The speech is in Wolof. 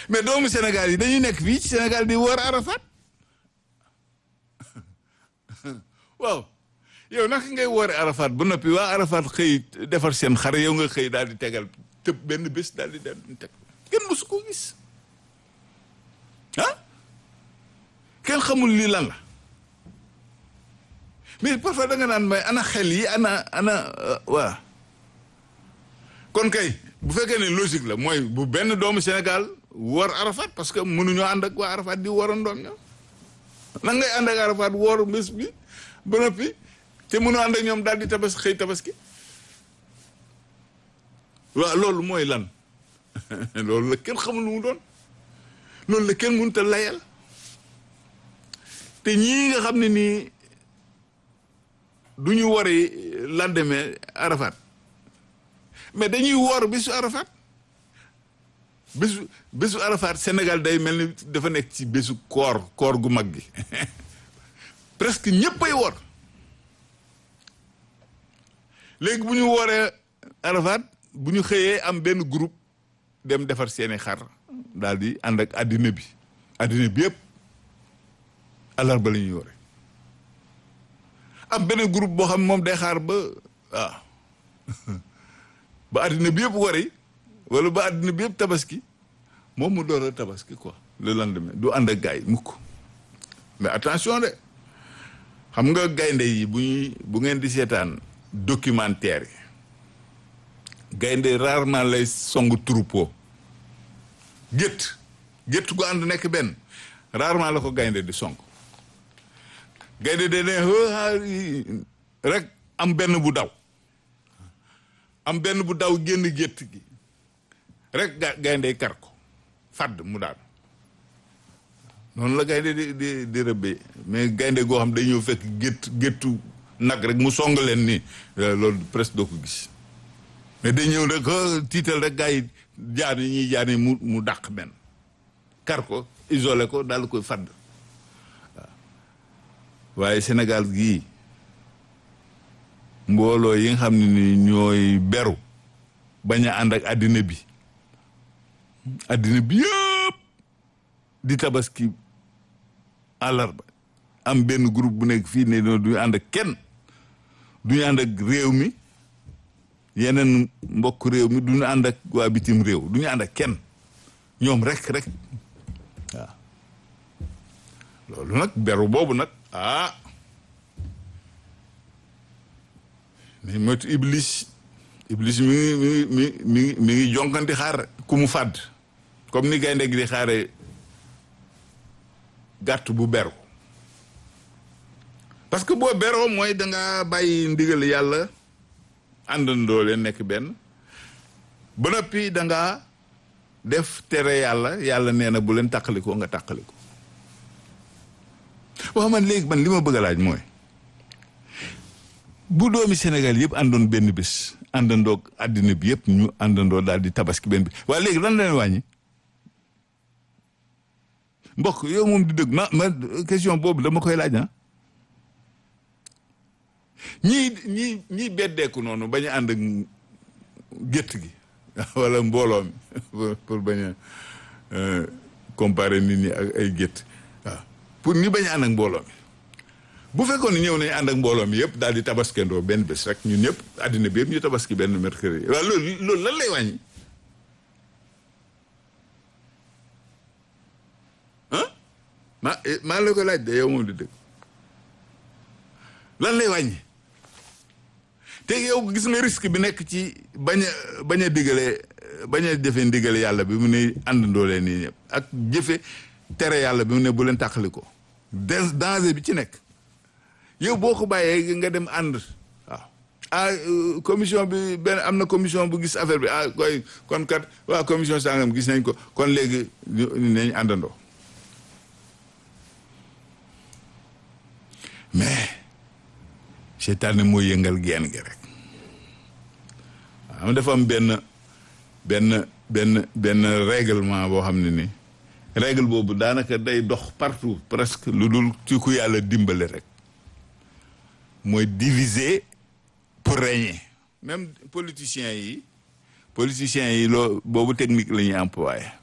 mais doomu Sénégal yi dañuy nekk fii ci Sénégal di wër Arafat waaw yow naka ngay woore Arafat ba noppi waa Arafat xëy defar seen xare yow nga xëy daal di tegal tëb benn bés daal di daal di teg kenn mësu ko gis ah kenn xamul lii lan la mais parfois da nga naan may ana xel yi ana ana waa kon kay bu fekkee ne logique la mooy bu benn doomu Sénégal woor Arafat parce que mënuñoo ànd ak waa Arafat di warandoon ñoom nan ngay ànd ak Arafat woor bés bi ba noppi te mënu ànd ak ñoom daal di tabas xëy tabaski waaw loolu mooy lan loolu la kenn xamul lu mu doon loolu la kenn mënut a layal te ñii nga xam ne nii du ñu wari lendemain Arafat mais dañuy woor bésu Arafat bésu bésu Arafat Sénégal day mel ni dafa nekk ci bésu koor koor gu mag gi presque ñëpp ay woor léegi bu ñu wooree Arafat bu ñu xëyee am benn groupe dem defar seeni xar daal di ànd ak addina bi addina bi yëpp àllarba la ñuy woore am benn groupe boo xam ne moom day xaar ba waaw ba addina bi yëpp wari wala ba addina bi yëpp tabaski moom mu door a tabaski quoi le lendemain du ànd ak gars yi mukk mais attention de xam nga gaynde yi bu ñuy bu ngeen di seetaan documentaire yi gaynde rarement lay song troupeau gétt gétt gu ànd nekk benn rarement la ko gaynde di song gaynde de ne rek am benn bu daw am benn bu daw génn gétt gi rek ga gaynde kar ko fàdd mu daal noonu la gaynde di di di rëbbee mais gaynde goo xam day ñëw fekk gétt géttu nag rek mu song leen nii loolu presque doo ko gis mais day ñëw rek tiital rek gars yi jaar yi ñuy jaar yi mu mu dàq benn kar ko isolé ko daal koy fàdd waaw waaye Sénégal gii mbooloo yi nga xam ne ni ñooy beru bañ a ànd ak àddina bi àddina bi yëpp di tabaski àllarba am benn groupe bu nekk fii ne duñu ànd ak kenn duñu ànd ak réew mi yeneen mbokk réew mi duñu ànd ak waa bitim réew duñu ànd ak kenn ñoom rek rek waaw loolu nag beru boobu nag ah mais moytu iblis iblis mi ngi mi ngi mi ngi mi ngi jonkanti xaar ku mu fàdd comme ni gaynde gi di xaare gàtt bu beru parce que boo beroo mooy da nga bàyyi ndigal yàlla àndandoo leen nekk benn ba noppi da nga def tere yàlla yàlla nee na bu leen tàqalikoo nga tàqaliko waaw man léegi man li ma bëgg a laaj mooy bu doomi Sénégal yëpp àndoon benn bés àndandoo àddina bi yëpp ñu àndandoo daal di tabaski benn bi waaye léegi lan la leen wàññi mbokk yow moom di dëgg ma ma question boobu dama koy laaj ah ñii ñii ñii beddeeku noonu bañ a ànd ak gétt gi wala mbooloo mi pour bañ a comparer nit ñi ak ay gétt waaw pour ñi bañ a ànd ak mbooloo mi bu fekkoon ne ñëw nañu ànd ak mbooloo mi yëpp daal di tabaskendoo benn bés rek ñun ñëpp àddina bi yëpp ñu tabaski benn mercredi waaw loolu loolu lan lay wàññi ah maa maa la ko laaj de yow moom di dëgg lan lay wàññi te yow gis nga risque bi nekk ci bañ a bañ a digale bañ a jëfe ndigale yàlla bi mu ne àndandoo leen nii ñëpp ak jëfe tere yàlla bi mu ne bu leen tàqali ko danger bi ci nekk yow boo ko bàyyee nga dem ànd waaw ah commission bi benn am na commission bu gis affaire bi ah koy kon kat waa commission sangam gis nañ ko kon léegi nañ àndandoo mais seytaane mooy yëngal geen gi rek am dafa am benn benn benn benn règlement boo xam ne ni règle boobu daanaka day dox partout presque lu dul ci ku yàlla dimbale rek mooy diviser pour régner même politiciens yi politiciens yi loo boobu technique la ñuy employé